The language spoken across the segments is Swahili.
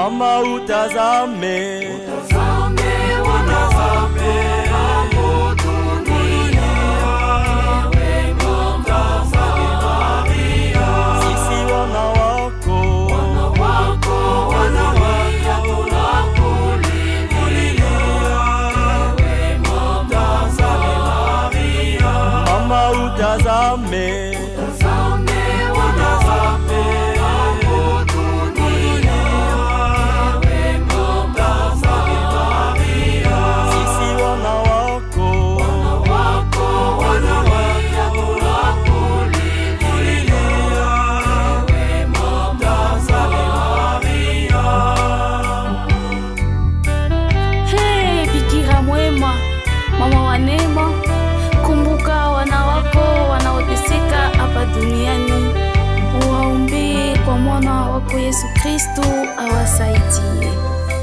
mama utazame sisi wana wako mama utazame sisi wana wako Hey, Bikira mwema, mama wa neema, kumbuka wana wako wanaoteseka hapa duniani, uwaombee kwa mwana wako Yesu Kristo awasaidie.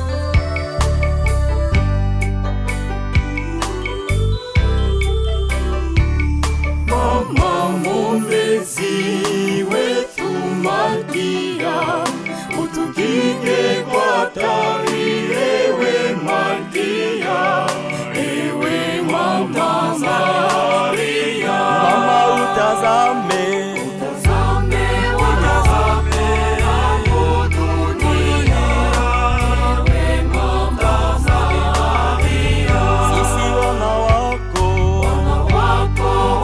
Mama mwombezi wetu Malkia, utukinge kwa hatari, ewe Malkia, ewe Mama Maria. Mama utazame sisi wana wako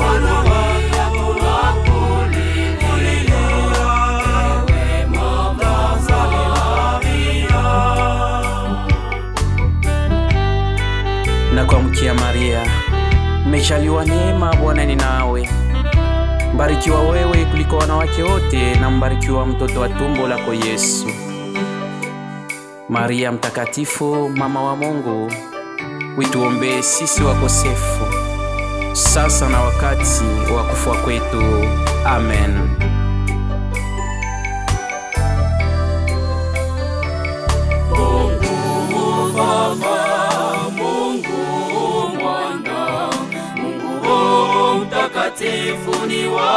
na kuamkia Maria, umejaliwa neema, Bwana ni nawe, mbarikiwa wewe kuliko wanawake wote, na mbarikiwa mtoto wa tumbo lako Yesu. Maria mtakatifu, mama wa Mungu, wituombee sisi wakosefu, sasa na wakati wa kufa kwetu. Amen. Mtakatifu ni wa